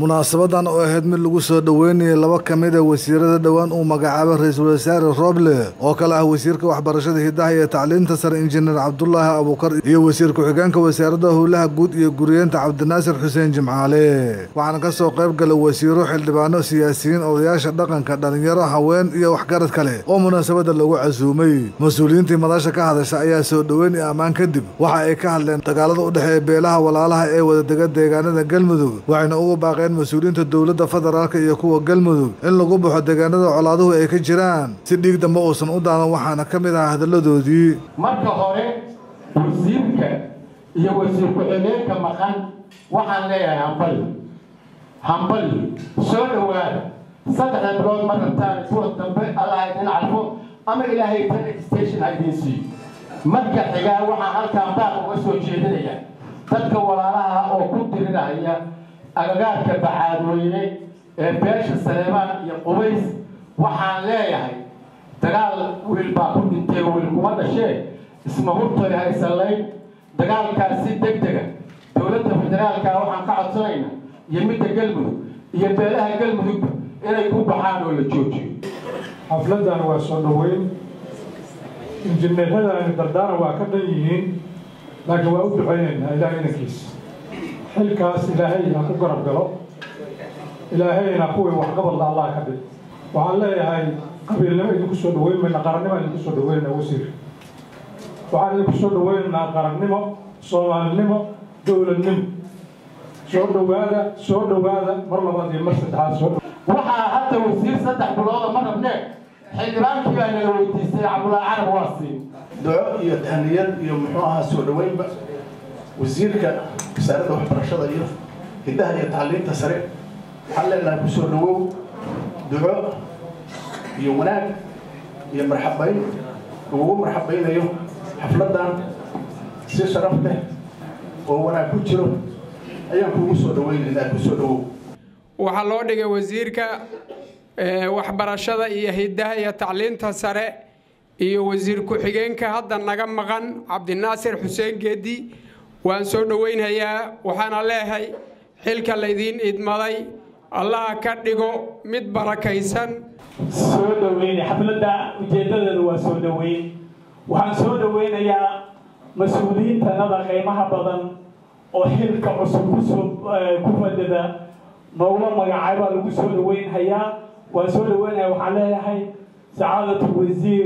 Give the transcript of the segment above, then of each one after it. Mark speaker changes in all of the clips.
Speaker 1: munaasabadan oo ahayd mid lagu soo dhoweynayay laba ka mid a wasiirada dhowaan uu magacaabay ra-iisul wasaare roble oo kale ah wasiirka waxbarashada hidaha iyo tacliinta sare injineer cabdulaahi abuukar iyo wasiir ku-xigeenka wasaaradda howlaha guud iyo guriyeenta cabdinaasir xuseen jimcaale waxaana ka soo qayb galay wasiiro xildhibaano siyaasiyiin odayaasha dhaqanka dhalinyaro haween iyo waxgarad kale oo munaasabada lagu casuumay mas-uuliyiintii madasha ka hadasha ayaa soo dhoweyn iyo ammaan kadib waxa ay ka hadleen dagaalada u dhexeeya beelaha walaalaha ee wadadega deegaanada galmudug waxayna ugu baaqeen mas-uuliyiinta dowladda federaalk iyo kuwa galmudug in lagu baxo deegaanada colaaduhu ay ka jiraan si dhiig dambe uusan u daadan waxaana ka mid ahaa hadalladoodii
Speaker 2: marka hore wasiirka iyo wasiir ku-xigeenka maqan waxaan leeyahay hambali hambali soo dhowaada saddexda bilood ma rabtaan kuwa dambe allah idin carfo ama ilaahay tan station ha idiin siiyo marka xigaa waxaan halkaan baaq uga soo jeedinaya dadka walaalaha oo ku dirinaya agagaarka bacaadweyne ee beesha saleemaan iyo qubays waxaan leeyahay dagaal wiil baa ku dhintay wiil kuma dhashee isma hurtoy haysanlayn dagaalkaas si deg dega dowladda federaalka waxaan ka codsanayna iyo midda galmudug iyo beelaha galmudugba inay ku baxaan oo la joojiyo
Speaker 3: xafladan waa soo dhoweyn injineeradaani dardaaran waa ka dhan yihiin laakiin waa u ducaynaynaa ilahay inankiisa xilkaas ilaahay ha ku garab galo ilaahayna kuwii waxqabadla allah ka dhig waxaan leeyahay qabiilnimo idinku soo dhaweyn mayna qarannimo idinku soo dhaweynaa wasiir waxaan idinku soo dhaweynaynaa qarannimo soomaalinimo dowladnimo soo dhowaada soo dhowaada mar labaad iyo mar saddexaad soo
Speaker 2: waxaa hadda wasiir saddex bilooda ma rabnee xildhibaankii baa nala weydiistay cabdulaahi carab waa siin
Speaker 4: duco iyo tahniyad iyo muxuu ahaa soo dhoweynba wasiirka wasaaradda waxbarashada iyo hiddaha iyo tacliinta sare waxaan leenahay ku soo dhowow duco iyo wanaag iyo marxabayn ugu marxabaynayo xafladan si sharaf leh oo wanaag ku jiro ayaan kuugu soo dhaweynaynaa ku soo dhowow
Speaker 5: waxaa loo dhigay wasiirka waxbarashada iyo hiddaha iyo tacliinta sare iyo wasiir ku-xigeenka hadda naga maqan cabdinaasir xuseen geedi waan soo dhoweynhayaa waxaana leehay xilka laydiin idmaday allaha ka dhigo mid barakaysan
Speaker 6: soo dhoweyna xafladda ujeeddadeedu waa soo dhoweyn waxaan soo dhoweynayaa mas-uuliyiintanada qiimaha badan oo xilka cusub kusoo ku fadhida noogula magacaay baa lagu soo dhaweynhayaa waan soo dhaweynaya waxaan leeyahay sacaadatu wasiir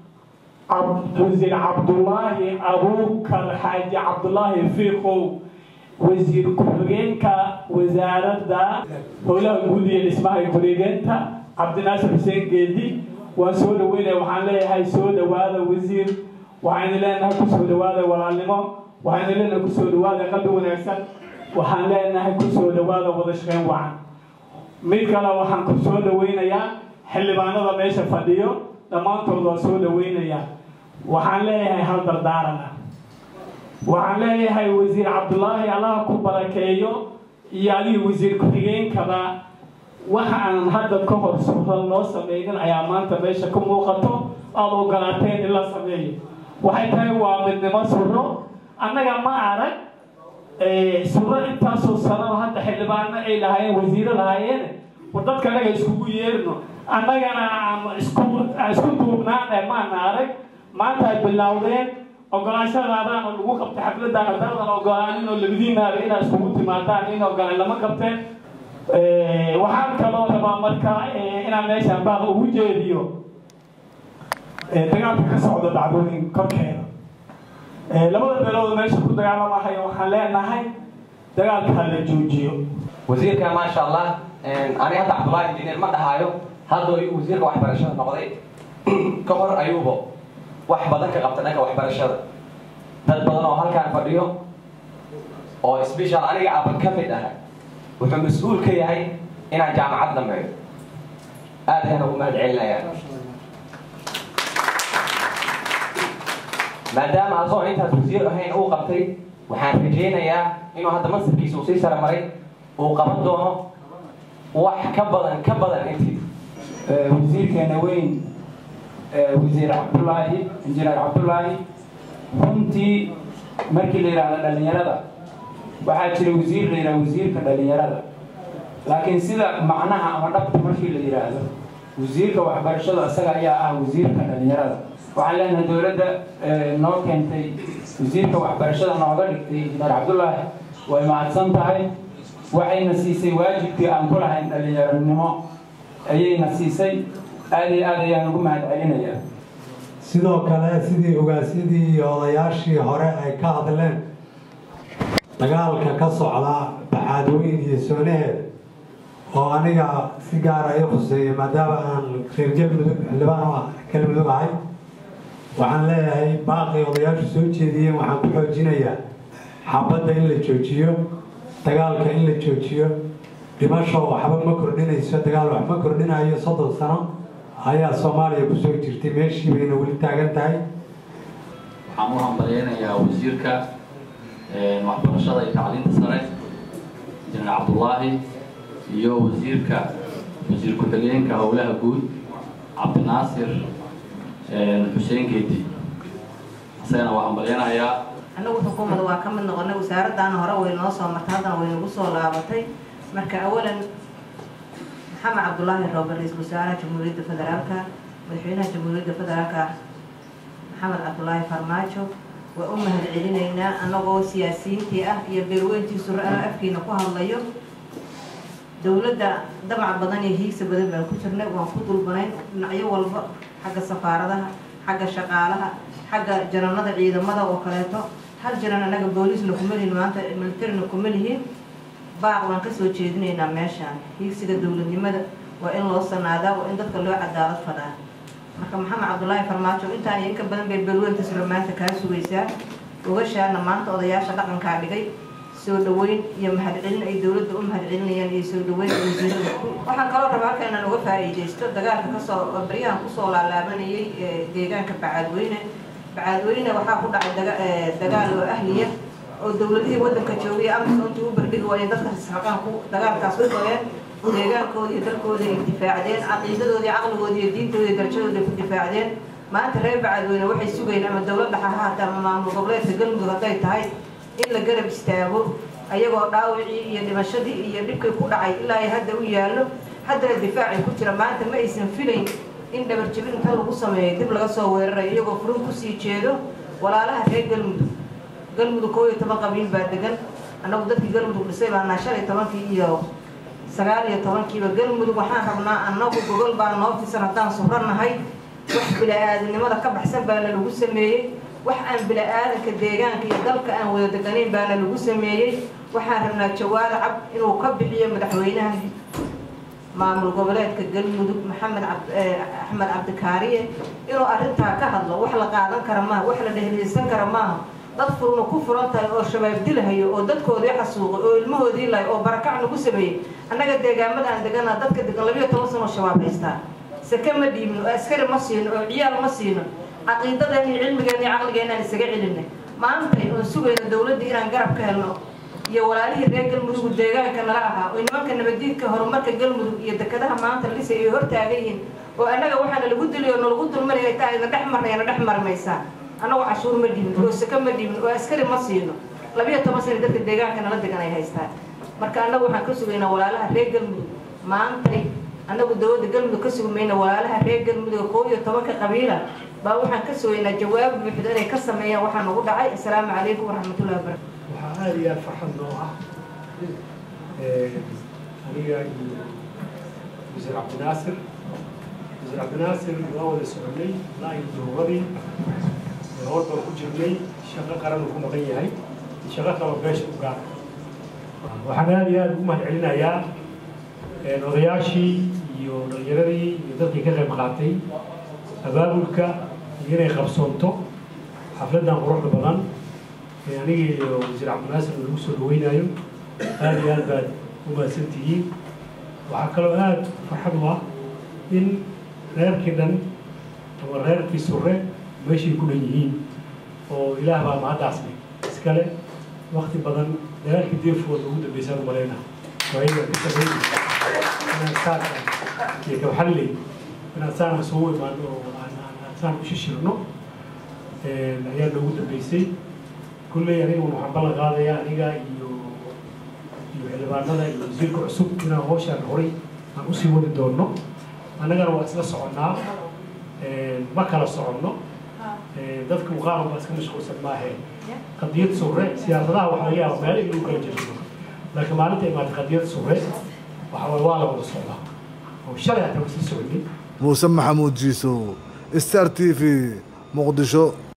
Speaker 6: wasiir cabdulaahi abuukar xaaji cabdulaahi fiikow wasiir ku-xigeenka wasaaradda howlaha guud iyo dhismaha ku-xigeenka cabdinaasir xuseen geedi waan soo dhaweynaya waxaan leeyahay soo dhawaada wasiir waxaynu leenahay kusoo dhawaada walaalnimo waxaynu leenahay kusoo dhawaada qalbi wanaagsan waxaan leenahay kusoo dhawaada wada shaqeyn wacan mid kale waxaan ku soo dhaweynayaa xildhibaanada meesha fadhiyo dhammaantood waa soo dhaweynayaa waxaan leeyahay hal dardaaran ah waxaan leeyahay wasiir cabdulaahi allaha ku barakeeyo iyo adigii wasiir ku-xigeenkaba waxa aan hadda ka hor suran loo sameynin ayaa maanta meesha ka muuqato aada ogolaateen in la sameeyo waxay tahay waa midnimo suro annaga ma arag suro intaasoo sanaba hadda xildhibaano ay lahaayeen wasiiro lahaayeen war dadka anaga iskugu yeerno annagana isku isku duubnaane maana arag maanta ay bilowdeen ogolaashadaadaan oo lagu qabtay xafladaan hadaadan ogolaanin oo labadiinaaba inaad iskugu timaadaan in ogolaan lama qabteen waxaan kaloo rabaa marka inaan meeshaan baaq ugu jeediyo dagaalka ka socda dhacdooyin korkeeda labada beelood meesha ku dagaalamahayo waxaan leenahay dagaalka ha la joojiyo
Speaker 7: wasiirka maasha allah ani hadda cabdullaahi injineer ma dhahaayo haddoo iyu wasiirka waxbarashada noqday ka hor ayuuba wax badan ka qabta dhanka waxbarashada dad badan oo halkaan fadhiyo oo sbeshal aniga aban ka mid ah wuxuu mas-uul ka yahay inaan jaamacad dhameeyo aad ayaan ugu mahad celinayaa maadaama asoo intaas wasiir ahayn uu qabtay waxaan rajaynayaa inuu hadda mansabkiisa uu sii sare maray uu qaban doono wax ka badan ka badan intii
Speaker 8: wasiirkeena weyn wasiir cabdulaahi injineer cabdulaahi runtii markii la yidhaahdo dhalinyarada waxaa jira wasiir la yidhaha wasiirka dhalinyarada laakiin sida macnaha ama dhabta markii la yidhaahdo wasiirka waxbarashada isaga ayaa ah wasiirka dhalinyarada waxaan leenahay dowladda noo keentay wasiirka waxbarashada nooga dhigtay injineer cabdullaahi way mahadsan tahay waxayna siisay waajibkii aan ku lahayn dhalinyaronimo ayayna siisay aad iyo aad ayaan ugu mahad celinayaa
Speaker 9: sidoo kale sidii ogaasyadii iyo odayaashii hore ay ka hadleen dagaalka ka socda baxaadweyn iyo soonaheed oo aniga si gaara i khuseeya maadaama aan reer galmudug xildhibaan u ah galmudug ahay waxaan leeyahay baaqii odayaashu soo jeediyeen waxaan ku xoojinayaa xabadda in la joojiyo dagaalka in la joojiyo dhimasho waxba ma kordhinayso dagaal wax ma kordhinayo soddon sano ayaa soomaaliya kusoo jirtay meeshii bayna weli taagan tahay
Speaker 10: waxaan u hambalyeynayaa wasiirka waxbarashada iyo tacliinta sare injineer cabdullaahi iyo wasiirka wasiir ku-xigeenka howlaha guud cabdinaasir xuseen geedi isagana waa hambalyeynayaa
Speaker 11: annagu xukuumadda waa ka mid noqonay wasaaraddaana hore way noo soo martay haddana way nagu soo laabatay marka awalan maxamed cabdulaahi roobe ra-iisul wasaaraha jamhuuriyadda federaalka madaxweynaha jamhuuriyadda federaalka maxamed cabdulaahi farmaajo waa u mahad celinaynaa annagoo siyaasiyiintii ah iyo beerweyntii sura-ano afkiina ku hadlayo dowladda damac badan iyo hiigsa badan baan ku jirnay waan ku dulbanayn dhinacyo walba xagga safaaradaha xagga shaqaalaha xagga jananada ciidamada oo kaleeto hal janan annaga booliisna kuma lihin maanta militarina kuma lihin baaq waan kasoo jeedinaynaa meeshaan hiigsiga dowladnimada waa in loo sanaadaa waa in dadka loo cadaalad fadaa marka maxamed cabdulaahi farmaajo intaan iyo inka badan bay beelweynta sura maanta kaa sugaysaa ogashaana maanta odayaasha dhaqankaa dhigay soo dhaweyn iyo mahadcelin ay dowladda u mahadcelinayaan iyo soo dhaweyn wasiirada waxaan kaloo rabaa halka inaan uga faa'iidaysto dagaalka kasoo baryahan kusoo laalaabanayay deegaanka bacaadweyne bacaadweyne waxaa ku dhacay dagaal oo ahliya oo dowladihii waddanka joogay amisoontii u bardhigi waayeen dadka israqaan ku dagaalkaas ku goyeen deegaankooda iyo dalkooda ay difaacdeen caqiidadoodii caqligooda iyo diintooda iyo darajadooda ay ku difaacdeen maanta reer bacaadweyne waxay sugayeen ama dowladda ha ahaata ama maamul goboleedka galmudug hadday tahay in la garab istaago ayagoo dhaawicii iyo dhimashadii iyo dhibkay ku dhacay ilaa ay hadda u yaallo haddana difaacay ku jira maanta ma aysan filayn in dhabarjebin inta lagu sameeyo dib laga soo weerarayo iyagoo furin kusii jeedo walaalaha reer galmudug galmudug koo iyo toban qabiil baa degan annagu dadkii galmudug dhisay baanaa shan iyo tobankii iyo sagaal iyo tobankiiba galmudug waxaan rabnaa annagu gogol baa noo fisan haddaan suranahay wax bila-aadinimada ka baxsan baana lagu sameeyey wax aan bila-aadanka deegaanka iyo dalka aan wada deganayn baana lagu sameeyey waxaan rabnaa jawaada cab inuu ka bixiyo madaxweynaha maamul goboleedka galmudug maxamed axmed cabdikaariye inuu arrintaa ka hadlo wax la qaadan kara maaha wax la dhehliyeysan kara maaha dad furuna ku furan tahay oo shabaab dilahayo oo dadkoodii xasuuqay oo ilmahoodii lahay oo barakac nagu sameeyey annaga deegaamada aan degana dadka degan labiyo toban sano shabaab haystaa sake ma dhiibno oo askari ma siino oo ciyaal ma siino caqiidadeen iyo cilmigeen iyo caqligeenaan isaga celinay maantay oon sugayno dowladda inaan garab ka helno iyo walaalihii reer galmudug deegaanka nala ahaa oo nimanka nabadiidka horumarka galmudug iyo dekadaha maanta lisay ay hortaagan yihiin oo annaga waxaana lagu diliyo nalagu dulmanaya ay tahay na dhex marnaya na dhex marmaysaa annagu cashuur ma dhiibin oo sake ma dhiibin oo askari ma siino labiyo toban sano dadka deegaanka nala degan ay haystaan marka annagu waxaan ka sugaynaa walaalaha reer galmudug maantay annagu dowladda galmudug ka sugi mayna walaalaha reer galmudug koo iyo tobanka qabiila baa waxaan ka sugaynaa jawaab buuxda inay ka sameeyaan waxaa nagu dhacay assalaamu calaykum waraxmatullahi wabarakatu
Speaker 12: waxaa aada iyo aada farxad noo ah aniga iyo wasiir cabdinaasir wasiir cabdinaasir waa wada soconay ilaa iyo duruuradii hor baan ku jirnay shaqo qaran uu ku maqan yahay shaqo kaba beesha u gaar waxaan aada iyo aada ugu mahad celinayaa odayaashii iyo dhalinyaradii iyo dadkii ka qayb qaatay abaabulka iyo inay qabsoonto xafladdan quruxda badan ee aniga iyo wasiir cabdinaasir lagu soo dhaweynayo aada iyo aad baad u mahadsan tihiin waxaa kaloo aada farxad u ah in reerkii dhan ama reerkii sure meeshay ku dhan yihiin oo ilaah baa mahaddaasnay iskale wakti badan dagaalkii deefooda ugu dambeysaan u malayna waayaga ka shaqeynay inaan saaka iyo kabxalley inaan saan isugu imaano oo aan aan saan u shishirno ayaa noogu dambeysay kulley aniga waxaan ballan qaadayaa aniga iyo iyo xildhibaanada iyo wasiirka cusub inaan hawshaan horay aan usii wadi doonno annagana waa isla soconnaa ma kala soconno dadka uqaaran baa iska mashquulsan maahee qadiyad sure siyaasadaha waxa laga yaaba meel inuu kala jeesto laakiin maalinta imaatay qadiyad sure waxa waye waa la wada socdaa oo shalay hataa wasii socday
Speaker 1: muuse maxamuud jiisow star t v muqdisho